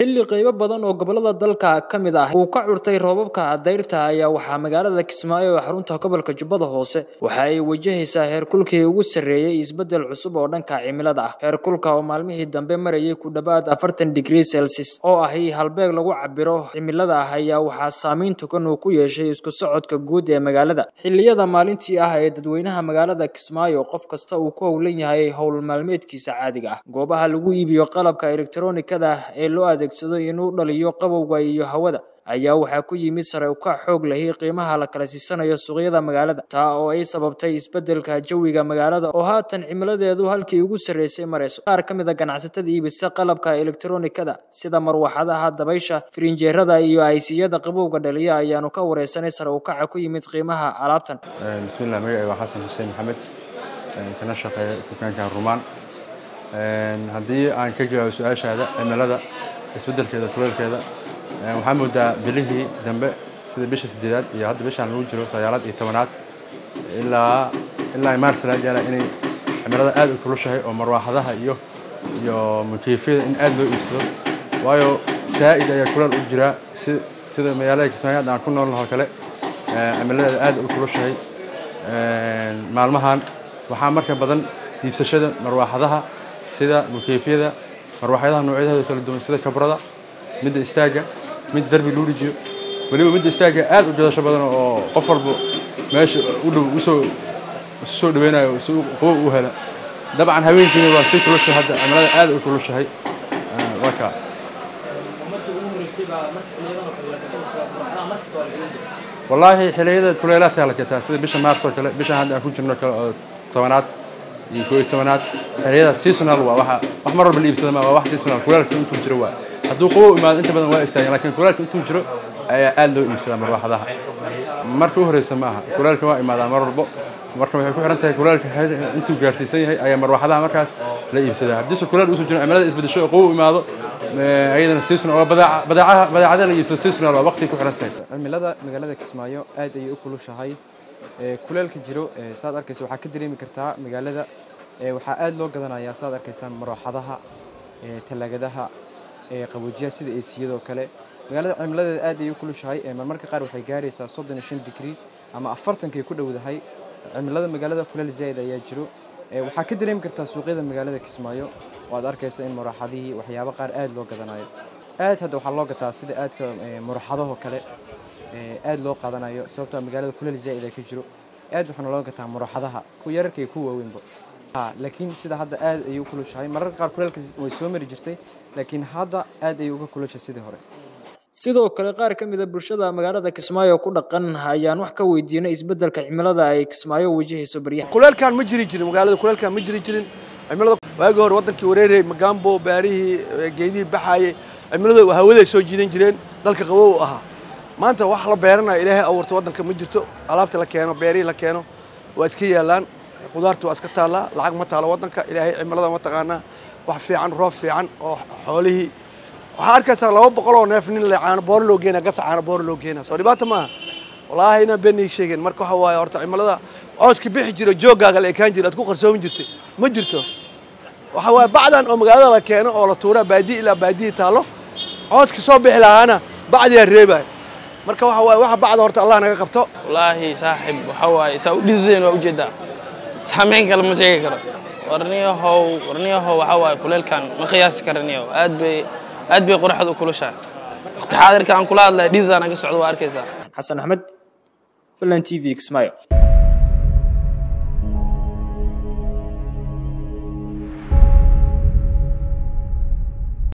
xilli qaybo badan oo gobolada dalka ka mid ah uu ka curtay roobabka dayrta ayaa waxaa magaalada kismaayo ee xarunta gobolka jubbada hoose waxa ay wajahaysaa heerkulkii ugu sarreeyey isbeddel cusub oo dhanka cimilada ah heerkulka oo maalmihii dambe marayay ku dhowaad afartan digrii celsius oo ahi halbeeg lagu cabiro cimilada ah ayaa waxaa saameyn togan uu ku yeeshay isku socodka guud ee magaalada xilliyada maalintii ah ee dadweynaha magaalada kismaayo qof kasta uu ku howlan yahay howl maalmeedkiisa caadiga ah goobaha lagu iibiyo qalabka elektronikada ee loo adeegsado inuu dhaliyo qabowga iyo hawada ayaa waxaa ku yimid sare ukac xoog lahi qiimaha la kala siisanayo suuqyada magaalada taa oo ay sababtay isbeddelka jawiga magaalada oo haatan cimiladeedu halkii ugu sarreysay marayso qaar ka mid a ganacsatada iibisa qalabka elektronikada sida marwaxadaha dabaysha firinjeerada iyo aysiyada qabowga dhaliya ayaanu ka wareysanay sare ukaca ku yimid qiimaha alaabtan bismillah magacay waa xasan xuseen maxamed kana shaqeeya dukaankan rumaan haddii aan ka jawaabo su-aashaada cimilada isbeddelkeeda kuleelkeeda waxaa moodaa bilihii dambe sida bisha sideedaad iyo hadda bishaan lagu jiro sagaalaad iyo tobanaad ilaa ilaa maars laga gaara inay cimilada aad u kulushahay oo marwaaxadaha iyo iyo mukeefyada in aad loo iibsado waayo saa'id ayaa kuleel u jiraa si sida magaalada kismaayo hadda aan ku noolnaho kale cimiladeeda aad u kulushahay maalmahan waxaa marka badan iibsashada marwaaxadaha sida mukeefyada marwaaxyadaha noocyadooda kala duwan sida kabrada midda istaagga mid darbi luu dhijiyo weliba midda istaagga aad u gadasho badan oo qof walba meesha u dhow usoo isu soo dhaweynayo si qubo u hela dabcan haweenkiina waa si kulushahay hadda cimilada aad u kulushahay waa kaa wallaahi xilliyada kuleelaadkaa la gataa sida bisha maars oo kale bishan hadda aan ku jirno kale oo tobanaad iyo koo iyo tobanaad xilliyada seasonal waa waxa wax mar walba la iibsada ma waa wax seasonal kuleelka intuu jiro waa hadduu qabow imaado inta badan waa istaagan lakiin kuleelka intuu jiro ayaa aad loo iibsadaa marwaaxadaha marka u horeysa ma aha kuleelka waa imaadaa mar walbo marka waxay ku xiran tahay kuleelka intuu gaarsiisan yahay ayaa marwaaxadaha markaas la iibsadaa haddiise kuleel uusan jirin cimilada isbedesho oo qabow imaado ayadana seasonal oo badeecaha badeecada la iibsado seasonal waa waqti ku xiran tahay cimilada magaalada kismaayo aad ayay u kulushahay kuleelka jiro saad arkaysa waxaa ka dareemi kartaa magaalada waxaa aad loo gadanayaa saad arkaysaan marwaaxadaha talaagadaha qaboojiyaha sida eesiyadoo kale magaalada cimiladeeda aad ayay u kulushahay marmarka qaar waxay gaaraysaa soddon iyo shan digrii ama afartankay ku dhowdahay cimilada magaalada kuleel zaa'id ayaa jiro waxaa ka dareemi kartaa suuqyada magaalada kismaayo oo aad arkaysa in maraxadihii waxyaabo qaar aad loo gadanayo aad hadda waxaa loo gataa sida aadka maraxadahoo kale aad loo qaadanayo sababtoo magaalada kuleel zaa'id ka jiro aad waxaana loo gataa maraxadaha kuwa yararka iyo kuwa waaweynba laakiin sida hadda aad ayay u kulushahay mararka qaar kuleelka way soo mari jirtay laakiin hadda aad ayay uga kulushay sidii hore sidoo kale qaar ka mid a bulshada magaalada kismaayo ku dhaqan ayaan wax ka weydiinay isbeddelka cimilada ay kismaayo wajahayso baryaha kuleelkaan ma jiri jirin magaalada kuleelkaan ma jiri jirin cimilada waagii hore wadankii wareerayay magambo baarihii geedihii baxaayay cimilada hawaday soo jiidan jireen dalka qabow ahaa maanta wax la beeranayo ilaahay abuurta waddanka ma jirto alaabta la keeno beerihii la keeno waa iska yaalaan qudaartu waa iska taallaa lacag ma taalo waddanka ilaahay cimilada ma taqaanaa wax fiican roob fiican oo xoolihii waxaa arkaysaa laba boqol oo neef nin le caano booro loo geena gasa caano booro loo geena soo dhibaata maaha wallaahi inaan beenay sheegeen marka waxa waaye horta cimilada cooska bixi jiro jooggaaga la ekaan jira aad ku qarsoomi jirtay ma jirto waxa waaye bacdan oo magaalada la keeno oo la tuuraa baadiye ilaa baadiye taallo cooska soo bixi lahaana bacdiyaa reebaya marka waxa waaye waxa bacda horta allah naga qabto wallaahi saaxib waxa waaye saa u dhidideen waa ujeedaa saameyn kale ma sheegi karo warniyahow warniyahow waxa waaye kuleelkan ma qiyaasi karaniyow aad bay aad bay qoraxda u kulushahay waqti xaadirka aan kula hadlaya dhididaan aga socdo waa arkaysaa xasan axmed filan t v kismaayo